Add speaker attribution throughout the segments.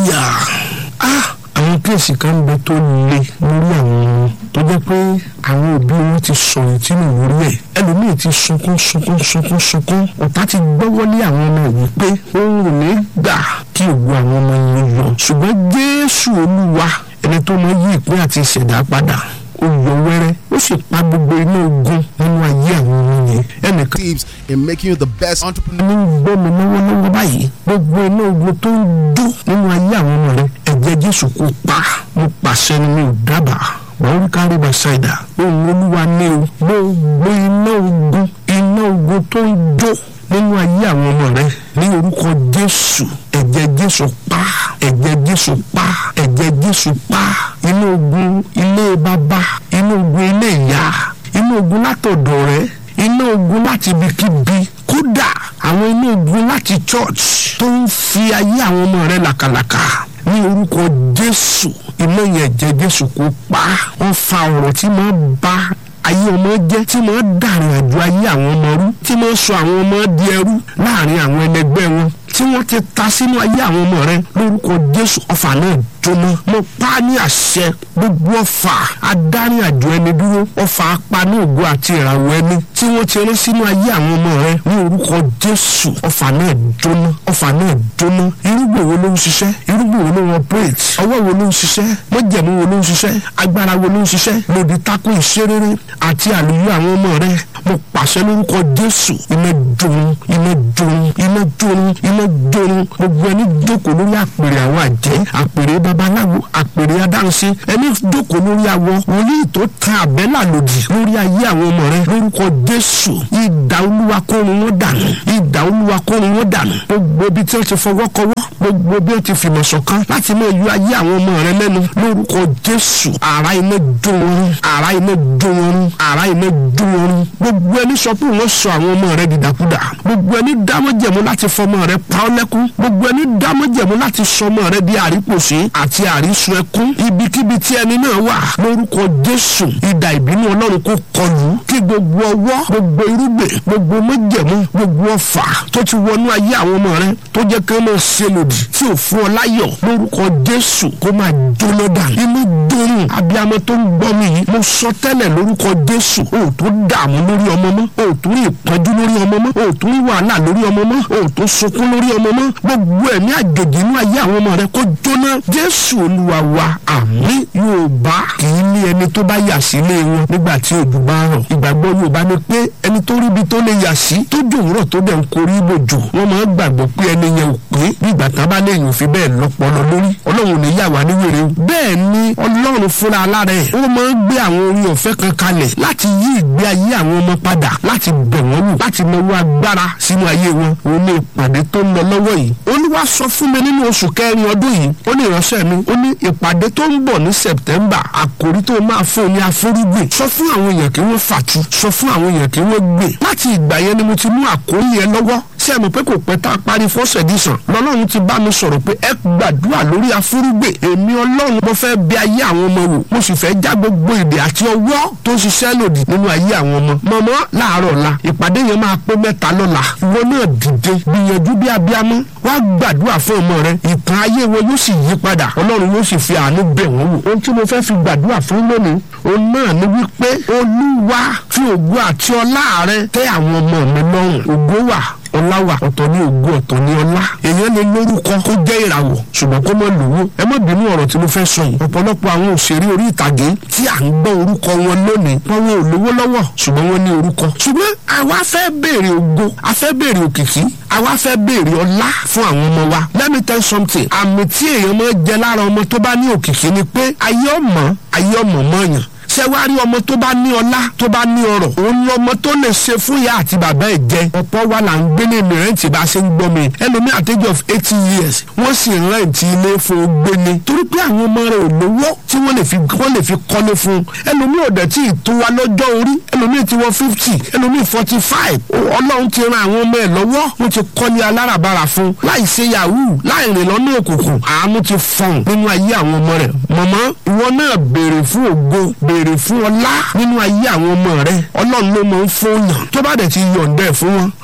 Speaker 1: hallelujah ah àwọn kéèsì kan ń bẹ tó le lórí àwọn ọmọ tó jẹ́ pé àwọn òbí wọn ti sọ̀rọ̀ tí nù lórí ẹ̀ ẹlòmíì ti sunkún sunkún sunkún sunkún ọ̀tá ti gbọ́wọ́lé àwọn ọmọ yìí pé òun ò ní gbà kí òwú àwọn ọmọ yìí yọ ṣùgbọ́n jésù olúwa ẹni tó mọ yí ìpín àti ìṣẹ̀dá padà ó yọ wẹ́rẹ́ ó sì pa gbogbo iná ogun nínú ayé àwọn ọmọ yẹn ẹnìkan
Speaker 2: tips in making you the best entrepreneur.
Speaker 1: ní gbọ́ mi lọ́wọ́lọ́wọ́ báyìí gbogbo iná ogun tó ń dún nínú ayé àwọn ọmọ rẹ ẹ̀jẹ̀ jésù kò pa mo pàṣẹ ni mi ò dábàá wọ́n kárí bàṣáìdà ohun olúwa ní o gbogbo iná ogun iná ogun tó ń jó nínú ayé àwọn ọmọ rẹ ní orúkọ jésù ẹ̀jẹ̀ jésù pa ẹ̀jẹ̀ jésù pa ẹ̀jẹ̀ jésù pa inú ogun ilé bàbá inú ogun ilé ìyá inú ogun látọ̀dọ̀ rẹ iná ogun láti ibikíbi kódà àwọn iná ogun láti church tó ń fi ayé àwọn ọmọ rẹ làkàlàkà ní orúkọ jésù iná yẹn jẹ jésù kó pa wọn fa ọ̀rọ̀ tí máa bá ayé ọmọ jẹ́ tí máa dàrin àjò ayé àwọn ọmọ rú tí máa sọ àwọn ọmọ di ẹrú láàrin àwọn ẹlẹgbẹ́ wọn tí wọ́n ti ta sínú ayé àwọn ọmọ rẹ lórúkọ jésù ọfà náà jóná mo pa á ní àṣẹ gbogbo ọfà adarí àjò ẹni dúró ọfà apaná ògo àti ìràwọ̀ ẹni tí wọ́n ti rán sínú ayé àwọn ọmọ rẹ ní orúkọ jésù ọfà náà jóná ọfà náà jóná irúgbìn wo ló ń ṣiṣẹ́ irúgbìn wo ló ń operate ọwọ́ wo ló ń ṣiṣẹ́ mọ́jẹ̀mú wo ló ń ṣiṣẹ́ agbára wo ló ń ṣiṣẹ́ lòdì tako ìṣerere àti àlùyọ àwọn ọmọ rẹ mo pàṣẹ lórúkọ jésù iná jóun iná jóun iná jóun iná jóun gbogbo ẹni jókòó lórí àpèrè àwọn àjẹ́ àpèrè babaláwo àpèrè adáhunṣe ẹni jókòó lórí awọ wòlíì tó tan àbẹ́là lòdì lórí ayé àwọn ọmọ rẹ lórúkọ jésù ìdá olúwa kórun wọn dànù ìdá olúwa kórun wọn dànù gbogbo ibi tí wọ́n ti fọwọ́ kọwọ́ gbogbo bí wọ́n ti fìmọ̀ ṣọ̀kan láti mọ ìyọ ayé àwọn ọmọ rẹ lẹ́nu lórúkọ jésù àrá iná jó wọn àrá iná jó wọn àrá iná jó wọn gbogbo ẹni sọ pé wọ́n sọ àwọn ọmọ rẹ dìdàkudà gbogbo ẹni dámọ̀jẹ̀mú láti fọmọ rẹ pa ọ́ lẹ́kún gbogbo ẹni dámọ̀jẹ̀mú láti sọmọ rẹ di àrípòsí àti àrísun ẹkún ibikíbi tí ẹni náà wà lórúkọ jésù ìdà ìbínú ọlọ́run kò kọlù kí gbogbo ọwọ́ gbogbo irúgbìn gbogbo mọ́jẹ̀mú gbogbo ọfà tó ti wọnú ayé àwọn ọmọ rẹ tó jẹ́ kí wọ́n máa ṣe lòdì tí ò fún ọ láyọ̀ lórúkọ jésù kó máa jóná dànù inú dòrùn abiyamọ tó ń gbọ́ mi yìí mo sọ tẹ́lẹ̀ lórúkọ jésù o ò tó dààmú lórí ọmọ mọ́ o ò tó rí ìpọ́njú lórí ọmọ mọ́ o ò tó rí wàhálà lórí ọmọ mọ́ o ò tó sunkún lórí ọmọ mọ́ gbogbo ẹ̀mí àjòjì inú ayé àwọn ọmọ rẹ kó jóná jésù olúwa wa àmín yorùbá kì í ní ẹni tó bá yà sílé wọn nígbà tí òjò bá rọ̀ ìgbàgbọ́ yorùbá ni pé ẹni tó ríbi tó lè yà sí tó jòwúrọ̀ tó dẹ̀ ń korí ibòjò wọ́n máa ń gbàgbọ́ pé ẹni yẹn ò pé nígbà tá a bá léyìn òfin bẹ́ẹ̀ lọ́pọlọ lórí ọlọ́run ò ní yà wá ní wèrè o bẹ́ẹ̀ ni ọlọ́run fúnra alára ẹ̀ ó máa ń gbé àwọn orin ọ̀fẹ́ kan kalẹ̀ láti yí ìgbé ayé àwọn ọmọ padà láti bẹ̀ wọ́n wò láti nawó agbára sínú ayé wọn òun ní ìpàdé tó ń lọ lọ́wọ́ yìí olúwa sọ fún mi nínú oṣù kẹrin ọdún yìí ó ní ìránṣẹ́ mi ó ní ìpàdé tó ń bọ̀ ní sẹ̀pítẹ́mbà àkòrí tó máa fún ní afúrúgbìn sọ fún àwọn èèyàn kí wọ́n fàtú sọ fún àwọn èèyàn kí wọ́n gbìn láti ìgbà yẹn ni mo ti mú àkórí yẹn lọ́wọ́ ṣé ẹ mọ̀ pé kò pẹ́ tá a parí first edition lọ́lọ́run ti bá mi sọ̀rọ̀ pé ẹ gbàdúrà lórí afúrúgbìn èmi ọlọ́run mo fẹ́ bẹ̀ ayé àwọn ọmọ wò mo sì fẹ́ já gbogbo èdè àti ọwọ́ tó ń ṣiṣẹ́ lòdì nínú ayé àwọn ọmọ mọ̀mọ́ láàárọ̀ ọ̀la ìpàdé yẹn máa pé mẹ́ta lọ́la ìwọ náà dìde gbìyànjú bí abiyamọ wá gbàdúrà fún ọmọ rẹ ìtàn ayé wọn yóò sì yí padà ọlọ́run yóò sì fi àánú bẹ̀ wọ́n wò ohun tí mo fẹ́ fi gbàdúrà fún lónìí òun náà ni wípé olúwa fi ògo àti ọlá rẹ tẹ́ àwọn ọmọ mi lọ́rùn ògo wà ọlá wà ọ̀tọ̀ ní ògo ọ̀tọ̀ ní ọlá èèyàn lè lórúkọ kó jẹ́ ìràwọ̀ ṣùgbọ́n kó mọ̀ lówó ẹ má bínú ọ̀rọ̀ tí mo fẹ́ sọ yìí ọ̀pọ̀lọpọ̀ àwọn òṣèré orí ìtàgé tí à ń gbọ́ orúkọ wọn lónìí wọn wọn ò lówó lọ́wọ́ ṣùgbọ́n wọn ní orúkọ ṣùgbọ́n àwa fẹ́ béèrè ògo a fẹ́ béèrè òkìkí àwa fẹ́ béèrè ọlá fún àwọn ọmọ wa let me tell you something àmì tí èèyàn máa jẹ lára ọmọ tó bá ní òkìkí ni pé ayé ọmọ ayé ọmọ mọ̀ọ́yàn ṣé wàá rí ọmọ tó bá ní ọlá tó bá ní ọrọ̀ òun lọmọ tó lè ṣe fún ìyá àti bàbá ẹ̀ jẹ ọ̀pọ̀ wa là ń gbé ní mìrẹ́ǹtì bá a ṣe ń gbọ́ mi ẹlòmíì at age of eighty years wọ́n sì ń rẹ́ǹtì ilé fún gbé ni torí pé àwọn ọmọ rẹ̀ ò lówó tí wọ́n lè fi wọ́n lè fi kọ́lé fún ẹlòmíì ò dẹ̀ tí ì tó wa lọ́jọ́ orí ẹlòmíì ti wọ fifty ẹlòmíì forty five ọlọ́run ti ran àwọn ọmọ ẹ̀ lọ́wọ́ wọ́n ti kọ́lé aláràbarà fún láì ṣe yahoo láì rìn lọ́nà òkùnkùn àánú ti fọ̀n nínú ayé àwọn ọmọ rẹ̀ mọ̀mọ́ ìwọ náà béèrè fún ògo béèrè fún ọlá nínú ayé àwọn ọmọ rẹ ọlọ́run ló máa ń fún yàn tó bá dẹ̀ ti yọ̀ǹda ẹ̀ fún wọn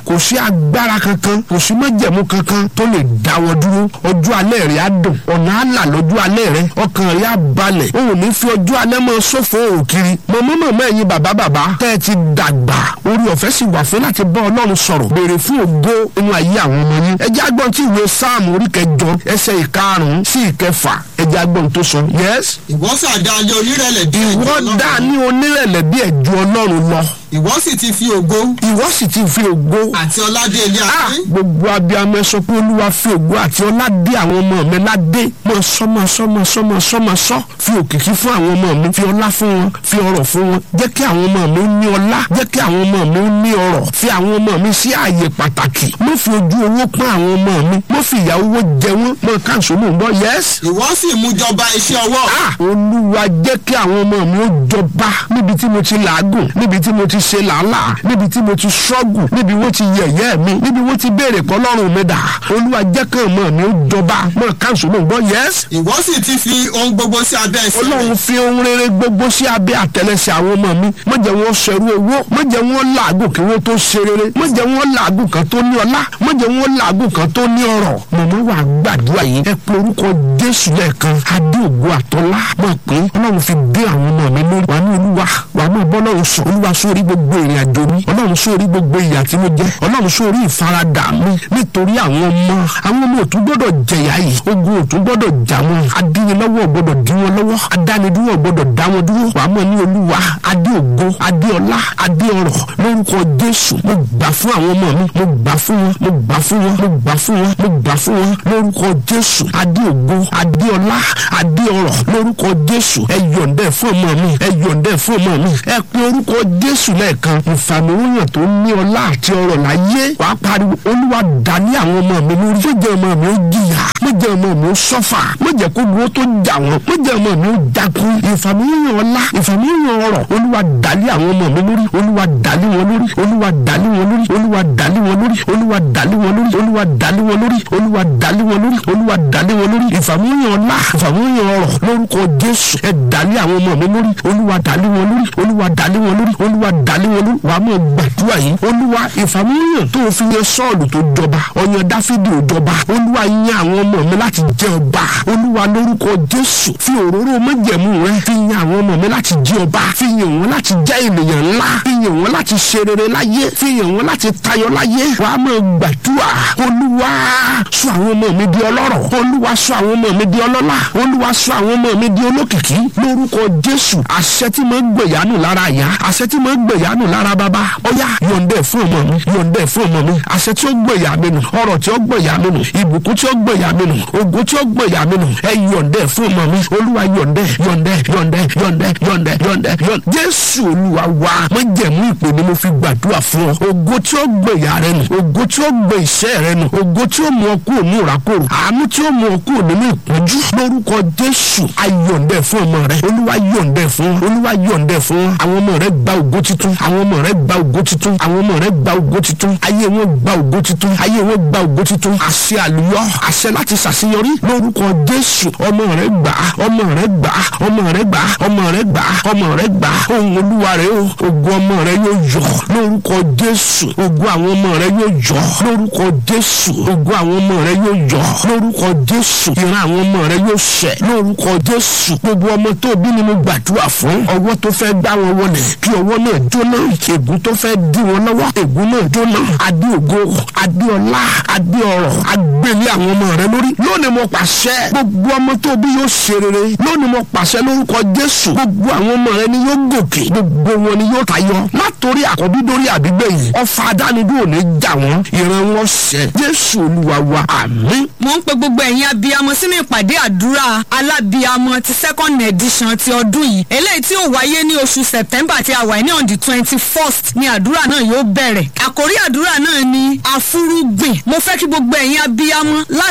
Speaker 1: kò sí agbára kankan kò sí májẹ̀mú kankan tó lè dáwọ́ dúró ọjọ́ alẹ́ rẹ̀ á dùn ọ̀nà àlà lọ́jọ́ alẹ́ rẹ̀ ọkàn rẹ̀ á balẹ̀ o ò ní fi ọjọ́ alẹ́ mọ́ sófo òkiri mọ̀mọ́ mọ̀mọ́ ẹ̀yin bàbá bàbá tẹ́ ẹ ti dàgbà orí ọ̀fẹ́ sì wà fún láti bá ọlọ́run sọ̀rọ̀ béèrè fún ògo inú ayé àwọn ọmọ yín ẹ jẹ́ agbọ́n tí ìwé sáàmù orí kẹjọ ẹsẹ̀ ìkarùn-ún sí ìkẹfà ẹ jẹ́ agbọ́n tó sọ yes
Speaker 3: ìwọ sàdájọ́ onírẹ̀lẹ̀ bí ẹ̀jọ́
Speaker 1: ìwọ
Speaker 3: Ọlọ́run.
Speaker 1: dá ní onírẹ̀lẹ̀ bí ẹ̀jọ́ ọlọ́run lọ
Speaker 3: ìwọ sì ti fi ògo
Speaker 1: ìwọ sì ti fi ògo
Speaker 3: àti ọládé ilé
Speaker 1: Ah,
Speaker 3: ayé
Speaker 1: gbogbo abiyamọ ẹ sọ pé olúwa fi ògo àti ọlá dé àwọn ọmọ mi ládé mọ sọmọ sọmọ sọmọ sọmọ sọ fi òkìkí fún àwọn ọmọ mi fi ọlá fún wọn fi ọrọ̀ fún wọn jẹ́ kí àwọn ọmọ mi ó ní ọlá jẹ́ kí àwọn ọmọ mi ó ní ọrọ̀ fi àwọn ọmọ mi sí ààyè pàtàkì mo fi ojú owó pọ́n àwọn ọmọ mi mo fi ìyà owó jẹ wọ́n mọ káńsó mò ń bọ̀ yẹ́sì
Speaker 3: ìwọ sì mú jọba iṣẹ́ ọwọ́
Speaker 1: Ah, olúwa jẹ́ kí àwọn ọmọ mi ó jọba níbi tí mo ti làágùn níbi tí mo ti ṣe làálàá níbi tí mo ti ṣọ́gù níbi wọ́n ti yẹ̀yẹ́ mi níbi wọ́n ti béèrè kọ́lọ́run mi dà olúwa jẹ́ kí ọmọ mi ó jọba mọ káńsù mò ń gbọ́ yẹ́s
Speaker 3: ìwọ sì ti fi ohun gbogbo sí abẹ́ ẹsẹ̀ rẹ̀
Speaker 1: ọlọ́run fi ohun rere gbogbo sí abẹ́ àtẹlẹsẹ̀ àwọn ọmọ mi má jẹ́ wọ́n ṣẹrú owó má jẹ́ wọ́n làágùn kí wọ́n tó ṣe rere má jẹ́ wọ́n làágùn kan tó ní ọlá má jẹ́ wọ́n làágùn kan tó ní ọrọ̀ mọ̀mọ́ wà gbàdúrà yìí ẹ pe orúkọ jésù lẹ́ẹ̀kan adé ògo àtọ́lá mọ̀ pé ọlọ́run fi dé àwọn ọmọ mi lórí wà ní olúwa wà mọ̀ bọ́ ọlọ́run sọ olúwa sórí gbogbo ìrìn àjò mi ọlọ́run sórí gbogbo ìyà tí mo jẹ ọlọ́run sórí ìfaradà mi nítorí àwọn ọmọ àwọn ọmọ òtún gbọ́dọ̀ jẹ̀yà yìí ogun òtún gbọ́dọ̀ jà wọn adínilọ́wọ́ gbọ́dọ̀ dín wọn lọ́wọ́ adánidúró gbọ́dọ̀ dá wọn dúró wà mọ̀ ní olúwa adé ògo adé ọlá adé ọrọ̀ lórúkọ jésù mo gbà fún àwọn ọmọ mi mo gbà fún wọn mo gbà fún wọn mo gbà fún wọn mo gbà fún wọn lórúkọ jésù adé ògo adé ọlá adé ọrọ̀ lórúkọ jésù ẹ yọ̀ǹdẹ̀ fún ọmọ mi ẹ yọ̀ǹdẹ̀ fún ọmọ mi ẹ pe orúkọ jésù lẹ́ẹ̀kan ìfàmìwòyàn tó ní ọlá àti ọrọ̀ láyé wàá pariwo olúwa dání àwọn ọmọ mi lórí má jẹ́ ọmọ mi ó jìyà má jẹ́ ọmọ mi ó sọ́fà má jẹ́ kó dúró tó jà wọ́n má jẹ́ ọmọ mi ó dákú ìfàmìwòyàn ọlá ìfàmìwòyàn ọrọ̀ olúwa dání àwọn ọmọ mi lórí olúwa dání wọn lórí olúwa dání wọn lórí olúwa dání wọn lórí olúwa dání wọn lórí olúwa dání wọn lórí olúwa dání wọn lórí olúwa dání wọn lórí ìfàmìwòyàn ọlá ìfàmìwòyàn ọrọ̀ lórúkọ jésù ẹ dání àwọn ọmọ mi lórí olúwa dání wọn lórí olúwa dání wọn lórí olúwa dání wọn lórí wàá mọ̀ gbàdúrà yìí olúwa ìfàmìwòyàn tó fi yan sọ́ọ̀lù tó jọba ọyàn dáfídì ò jọba olúwa yan àwọn ọmọ mi láti jẹ ọba olúwa lórúkọ jésù fi òróró májẹ̀mú rẹ fi yan àwọn ọmọ mi láti jẹ ọba fi yan wọn láti jẹ ènìyàn ńlá fi yan wọn láti ṣe rere láyé fi yan wọn láti tayọ láyé wàá mọ̀ gbàdúrà olúwa sọ àwọn ọmọ mi di ọlọ́rọ̀ olúwa sọ àwọn ọmọ mi di ọlọ́lá olúwa sọ àwọn ọmọ mi di olókìkí lórúkọ jésù àṣẹ tí mo ń gbẹ̀yánù lára ìyá àṣẹ tí mo ń gbẹ̀yánù lára bàbá ọ̀yá yọ̀ǹdẹ̀ fún ọmọ mi yọ̀ǹdẹ̀ fún ọmọ mi àṣẹ tí ó gbẹ̀yà mi nù ọ̀rọ̀ tí ó gbẹ̀yà mi nù ìbùkún tí ó gbẹ̀yà mi nù ògo tí ó gbẹ̀yà mi nù ẹ yọ̀ǹdẹ̀ fún ọmọ mi olúwa yọ̀ǹdẹ̀ yọ̀ǹdẹ̀ yọ̀ǹdẹ̀ yọ̀ǹdẹ̀ yọ̀ǹdẹ̀ yọ̀ǹdẹ̀ yọ̀ǹdẹ̀ jésù olúwa wa mo jẹ̀mú ìpè ni mo fi gbàdúrà fún ọ ògo tí ó gbẹ̀yà rẹ nù ògo tí ó gbẹ iṣẹ́ rẹ nù ògo tí ó mú ọ kúrò ní ìrákòrò àánú tí ó mú ọ kúrò nínú ìpọ́njú lórúkọ jésù ayọ̀ǹdẹ̀ fún ọmọ rẹ olúwa yọ̀ǹdẹ̀ fún olúwa yọ̀ǹdẹ̀ fún àwọn ọmọ rẹ gba ògo titun àwọn ọmọ rẹ gba ògo titun àwọn ọmọ rẹ gba ògo titun ayé wọn gba ògo titun ayé wọn gba ògo titun àṣẹ àlùyọ àṣẹ láti ṣàṣeyọrí lórúkọ jésù ọmọ rẹ gbà ọmọ rẹ gbà ọmọ rẹ gbà ọmọ rẹ gbà ọmọ rẹ gbà ohun olúwa rẹ o ògo ọmọ rẹ yóò yọ lórúkọ jésù ògo àwọn ọmọ rẹ yóò yọ lórúkọ jésù ògo àwọn ọmọ rẹ yóò yọ lórúkọ jésù ìran àwọn ọmọ rẹ yóò ṣẹ lórúkọ jésù gbogbo ọmọ tó bí ni mo gbàdúrà fún ọwọ́ tó fẹ́ gbá wọn wọlé kí ọwọ́ náà jóná ègún tó fẹ́ dí wọn lọ́wọ́ ègún náà jóná adé ògo adé ọlá adé ọrọ̀ agbélé àwọn ọmọ rẹ lórí lónìí mo pàṣẹ gbogbo ọmọ tó bí yóò ṣe rere lónìí mo pàṣẹ lórúkọ jésù gbogbo àwọn ọmọ rẹ ni yóò gòkè gbogbo wọn ni yóò tayọ látòrí àkọ́bí dórí àbígbẹ̀yìn ọfà adánidúró ní jà wọ́n ìran wọn ṣẹ jésù olúwa wa àmín
Speaker 4: mo ń pe gbogbo ẹ̀yin abiyamọ sínú ìpàdé àdúrà alábiyamọ ti second edition ti ọdún yìí eléyìí tí ó wáyé ní oṣù september tí a wà ní on the twenty first ni àdúrà náà yóò bẹ̀rẹ̀ àkórí àdúrà náà ni àfúrúgbìn mo fẹ́ kí gbogbo ẹ̀yin abiyamọ láti orí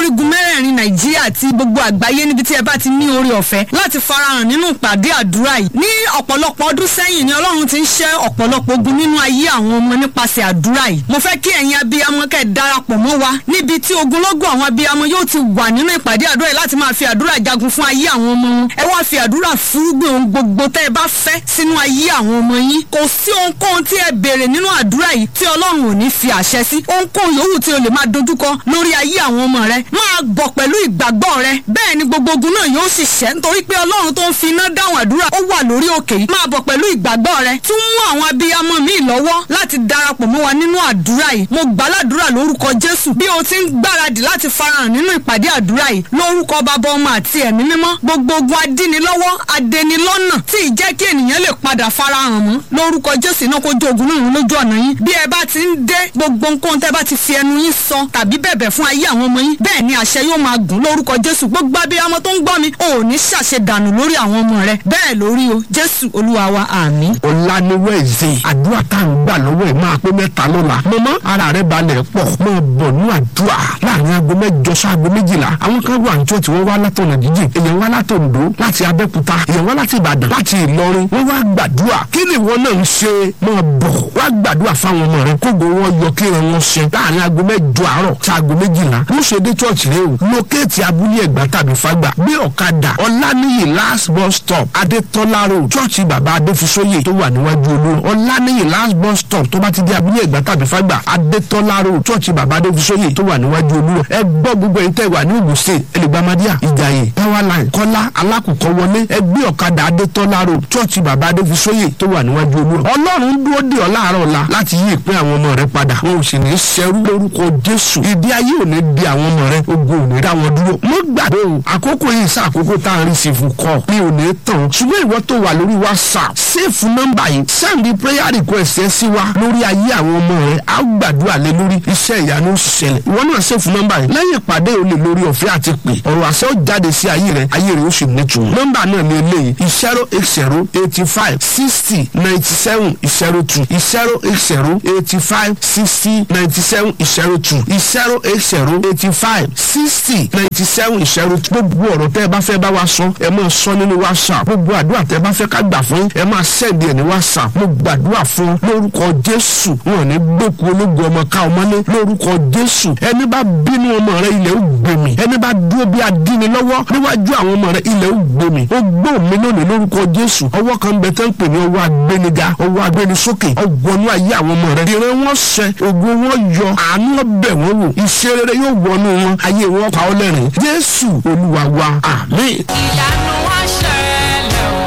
Speaker 4: orígun mẹ́rẹ̀ẹ̀rin nàìjíríà àti gbogbo àgbáyé níbi tí ẹ bá ti ní oore ọ̀fẹ́ láti farahàn nínú ìpàdé àdúrà yìí ní ọ̀pọ̀lọpọ̀ ọdún sẹ́yìn ni ọlọ́run ti ń ṣẹ́ ọ̀pọ̀lọpọ̀ ogun nínú ayé àwọn ọmọ nípasẹ̀ àdúrà yìí mo fẹ́ kí ẹ̀yin abiyamọ kẹ́ ẹ darapọ̀ mọ́ wa níbi tí ogunlọ́gọ̀ àwọn abiyamọ yóò ti wà nínú ìpàdé àdúrà yìí láti máa fi àdúrà jagun fún ayé àwọn ọmọ wọn ẹ wá fi àdúrà fúrúgbìn ohun gbogbo tẹ́ ẹ bá fẹ́ sínú ayé àwọn ọmọ yín kò sí ohunkóhun tí ẹ béèrè nínú àdúrà yìí tí ọlọ́run ò ní fi àṣẹ sí ohunkóhun yòówù tí o lè máa dojúkọ lórí ayé àwọn ọmọ rẹ máa bọ̀ pẹ̀lú ìgbàgbọ́ rẹ bẹ́ẹ̀ ni gbogbo ogun náà yóò sì ṣẹ́ nítorí pé ọlọ́run tó ń fi iná dáhùn àdúrà ó wà lórí òkè yìí máa bọ̀ pẹ̀lú ìgbàgbọ́ rẹ tún mú àwọn abiyamọ míì lọ́wọ́ láti darapọ̀ mọ́ wa nínú àdúrà yìí mo gbàládùra lórúkọ jésù bí o ti ń gbáradì láti farahàn nínú ìpàdé àdúrà yìí lórúkọ bàbá ọmọ àti ẹ̀mí mímọ́ gbogbo ogun adínilọ́wọ́ adẹnilọ́nà tí ì jẹ́ kí ènìyàn lè padà farahàn mọ́ lórúkọ jésù náà kó jó ogun náà run lójú ọ̀nà yín bí ẹ bá ti ń dé gbogbo nǹkan tẹ́ bá ti fi ẹnu yín sọ tàbí bẹ̀bẹ̀ fún ayé àwọn ọmọ yín bẹ́ẹ̀ ni àṣẹ yóò máa gùn lórúkọ jésù gbogbo abiyamọ tó ń gbọ́ mi ò ní ṣàṣe dànù lórí àwọn ọmọ rẹ bẹ́ẹ̀ lórí o jésù olúwa wa àmín.
Speaker 1: ọ̀la ni wẹ́ẹ̀sì àdúrà tá à ń gbà lọ́wọ́ ẹ̀ máa pé mẹ́ta lọ́la mọ́mọ́ ara rẹ̀ balẹ̀ pọ̀ mọ́ bọ̀ ní àdúrà láàrin aago mẹ́jọ sí aago méjìlá àwọn kan wà níjọ́ tí wọ́n wá látọ̀nà jíjìn èèyàn wá látọ̀ǹdó láti abẹ́kúta èèyàn wá láti ìbàdàn láti ìlọrin wọ́n wá gbàdúrà kí ni ìwọ náà ń ṣe mọ́ bọ̀ wá gbàdúrà fáwọn ọmọ rẹ kógo wọn yọ kí wọn wọn ṣe láàrin aago mẹ́jọ àárọ̀ sí aago méjìlá ló ṣe dé church rẹ o lókèétì abúlé ẹ̀gbá tàbí fàgbà gbé ọ̀kadà ọ̀lànìyí last bus stop adétọ́lá road church bàbá adéfisóyè tó wà níwájú olú ọ̀lànìyí last bus stop tó bá ti di abúlé ẹ̀gbá tàbí fàgbà adétọ́lá road church bàbá adéfisóyè tó wà níwájú olú ẹ gbọ́ gbogbo ẹ̀yin tẹ́ wà ní Ògùn state ẹlẹgbàmádíà ìjàyè powerline kọ́lá alákùkọ wọlé ẹ gbé ọ̀kadà adétọ́lá road church bàbá adéfisóyè tó wà níwájú olú ọlọ́run dúró dè ọ́ láàárọ̀ ọ̀la láti yí ìpín àwọn ọmọ rẹ padà wọn ò sì ní ṣẹrú lórúkọ jésù ìdí ayé ò ní di àwọn ọmọ rẹ ogun ò ní dá wọn dúró mo gbàgbé o àkókò yìí sá àkókò tá à ń rí sí fún kọ mi ò ní tàn ṣùgbọ́n ìwọ tó wà lórí whatsapp sèfù nọ́mbà yìí sẹ́ndì prayer request ẹ sí wa lórí ayé àwọn ọmọ rẹ á gbàdúrà lé lórí iṣẹ́ ìyanu ṣẹlẹ̀ ìwọ náà sèfù nọ́mbà yìí lẹ́yìn ìpàdé ò lè lórí ọ̀fẹ́ àti pè ọ̀rọ̀ àṣẹ ó jáde sí ayé rẹ ayé rẹ ó sì nítumọ̀ nọ́mbà náà ní eléyìí zero eight zero eighty five sixty ninety seven zero two zero eight zero eighty five sixty ninety seven zero two zero eight zero eighty five sixty ninety seven zero two gbogbo ọ̀rọ̀ tẹ́ ẹ bá fẹ́ bá wa sọ ẹ máa sọ nínú whatsapp gbogbo àdúrà tẹ́ ẹ bá fẹ́ ká gbà fún ẹ máa sẹ́ẹ̀dì ẹ̀ ní whatsapp mo gbàdúrà fún lórúkọ jésù wọn ní gbókù ológun ọmọ ká ọmọlé lórúkọ jésù ẹni bá bínú ọmọ rẹ ilẹ̀ ó gbèmí ẹni bá dúró bí adíni lọ́wọ́ níwájú àwọn ọmọ rẹ ilẹ̀ ó gbèmí ó gbó mi lónìí lórúkọ jésù ọwọ́ kan bẹ tẹ́ ń pè ní ọwọ́ agbéniga ọwọ́ agbénisókè ọgbọnú ayé àwọn ọmọ rẹ ìran wọn ṣẹ ògo wọn yọ àánú ọbẹ̀ wọn wò iṣẹ́ rere yóò wọnú wọn ayé wọn pa ọ́ lẹ́rìn jésù olúwa wa àmín.
Speaker 5: ìyanu wá ṣẹlẹ̀ o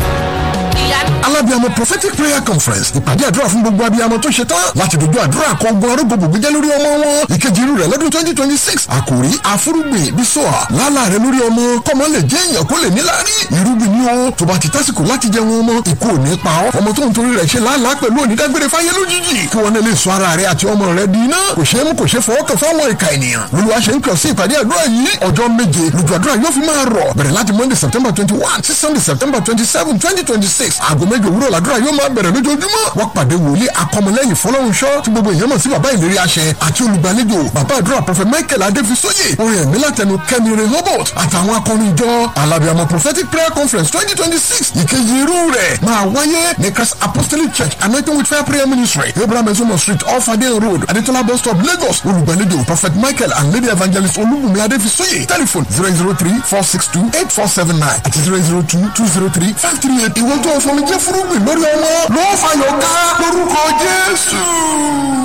Speaker 5: ìyanu
Speaker 6: alábíàmọ prophetic prayer conference ìpàdé àdúrà fún gbogbo abiyamọ tó ṣe tán láti dojú àdúrà kan ogun arógbó gbogbo jẹ́ lórí ọmọ wọn ìkejì irú rẹ̀ lọ́dún twenty twenty six àkòrí àfúrúgbìn bísọ̀à lálà rẹ̀ lórí ọmọ kọ́mọ lè jẹ́ èèyàn kó lè níláárí irúgbìn ni ó tó bá ti tásìkò láti jẹun ọmọ ikú ò ní pa ọ́ ọmọ tó ń torí rẹ̀ ṣe làálàá pẹ̀lú onídágbére fáyé lójijì kí wọn lè sọ ara rẹ̀ àti ọmọ rẹ̀ di iná kò ṣeé mú kò ṣeé fọwọ́ kàn fáwọn ìka ènìyàn olúwa ṣe ń kàn sí ìpàdé àdúrà yìí ọjọ́ méje lójú àdúrà yóò fi máa rọ̀ bẹ̀rẹ̀ láti monday september twenty one sí sunday september twenty seven twenty twenty six aago méje òwúrọ̀ làdúrà yóò máa bẹ̀rẹ̀ lójoojúmọ́ wọ́n pàdé wòlíì akọmọlẹ́yìn fọlọ́runṣọ́ tí gbogbo èèyàn mọ̀ sí bàbá ìlérí àṣẹ àti olùgbàlejò bàbá àdúrà prophet michael adéfisóyè orin ẹ̀mí látẹnu kẹ́mi rehoboth àtàwọn akọrin ìjọ alábìàmọ prophetic prayer conference twenty twenty six ìkejì irú rẹ̀ máa wáyé ní christ apostolic church anointing with fire prayer ministry abraham ezomo street off adeyan road adetola bus stop lagos olùgbàlejò prophet michael and lady evangelist olúbùnmi adéfisóyè telephone zero zero three four six two eight four seven nine àti zero zero two two zero three five three eight ìwọ́n tó fọmi jẹ́ fúrúgbìn lórí ọmọ ló fàyọ̀ ká lórúkọ jésù.